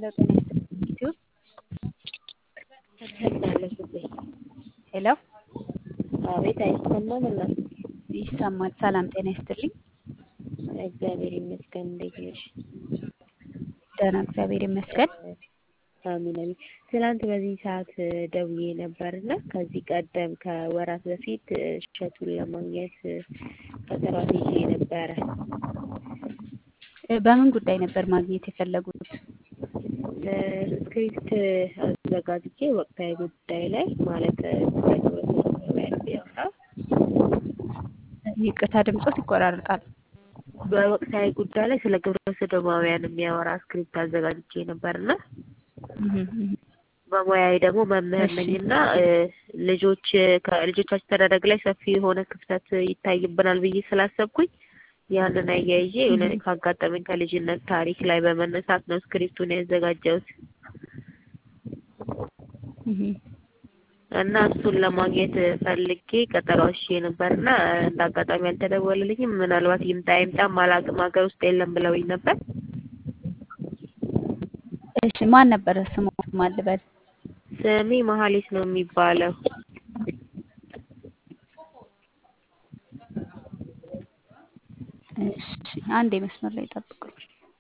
ሄሎ ጤና ይስጥልኝ ዩቲዩብ አመሰግናለሁ። ሄሎ አቤት አይሰማም እና ይሰማል። ሰላም ጤና ይስጥልኝ። እግዚአብሔር ይመስገን። እንዴት ነሽ? ደህና እግዚአብሔር ይመስገን። አሚን አሚን። ትናንት በዚህ ሰዓት ደውዬ ነበር እና ከዚህ ቀደም ከወራት በፊት እሸቱን ለማግኘት ቀጠሮ ይዤ ነበረ። እ በምን ጉዳይ ነበር ማግኘት የፈለጉት? ስክሪፕት አዘጋጅቼ ወቅታዊ ጉዳይ ላይ ማለት ያወራ ይቅርታ ድምጾት ይቆራርጣል። በወቅታዊ ጉዳይ ላይ ስለ ግብረ ሰዶማውያን የሚያወራ ስክሪፕት አዘጋጅቼ ነበርና በሙያዬ ደግሞ መምህር እሺ። ነኝና ልጆች ከልጆቻችን አስተዳደግ ላይ ሰፊ የሆነ ክፍተት ይታይብናል ብዬ ስላሰብኩኝ ያንን አያይዤ የሆነ ካጋጠመኝ ከልጅነት ታሪክ ላይ በመነሳት ነው ስክሪፕቱን ያዘጋጀሁት እና እሱን ለማግኘት ፈልጌ ቀጠሮ ይዤ ነበርና እንደ አጋጣሚ አልተደወለልኝም። ምናልባት ይምጣ ይምጣም አላውቅም፣ ሀገር ውስጥ የለም ብለውኝ ነበር። እሺ ማን ነበረ ስሙ? ማን ልበል? ስሜ መሀሌት ነው የሚባለው። እሺ አንድ መስመር ላይ ጠብቁኝ።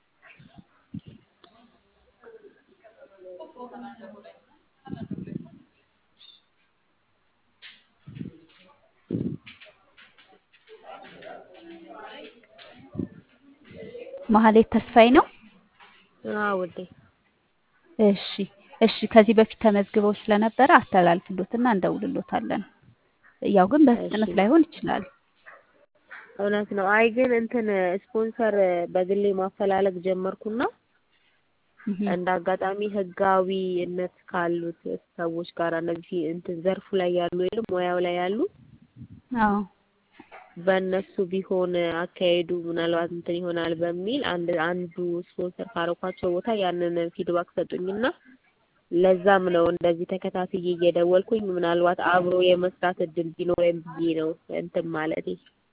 መሀሌት ተስፋዬ ነው። አዎ ውዴ። እሺ እሺ። ከዚህ በፊት ተመዝግበው ስለነበረ አስተላልፍሎትና እንደውልሎታለን። ያው ግን በፍጥነት እሺ። ላይሆን ይችላል። እውነት ነው። አይ ግን እንትን ስፖንሰር በግሌ ማፈላለግ ጀመርኩና እህ፣ እንደ አጋጣሚ ህጋዊነት ካሉት ሰዎች ጋር እነዚህ እንትን ዘርፉ ላይ ያሉ ወይም ሙያው ላይ ያሉ አዎ በእነሱ ቢሆን አካሄዱ ምናልባት እንትን ይሆናል በሚል አንድ አንዱ ስፖንሰር ካረኳቸው ቦታ ያንን ፊድባክ ሰጡኝና ለዛም ነው እንደዚህ ተከታትዬ እየደወልኩኝ ምናልባት አብሮ የመስራት እድል ቢኖረኝ ብዬ ነው እንትን ማለቴ።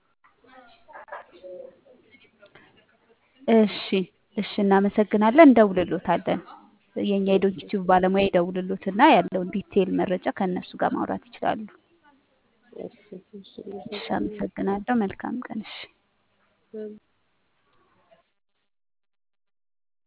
እሺ እሺ። እናመሰግናለን። እንደውልሎታለን። የኛ የዶክቲቭ ባለሙያ ይደውልሎትና ያለውን ዲቴይል መረጃ ከእነሱ ጋር ማውራት ይችላሉ። እሺ እሺ እሺ፣ አመሰግናለሁ። መልካም ቀን። እሺ። እሺ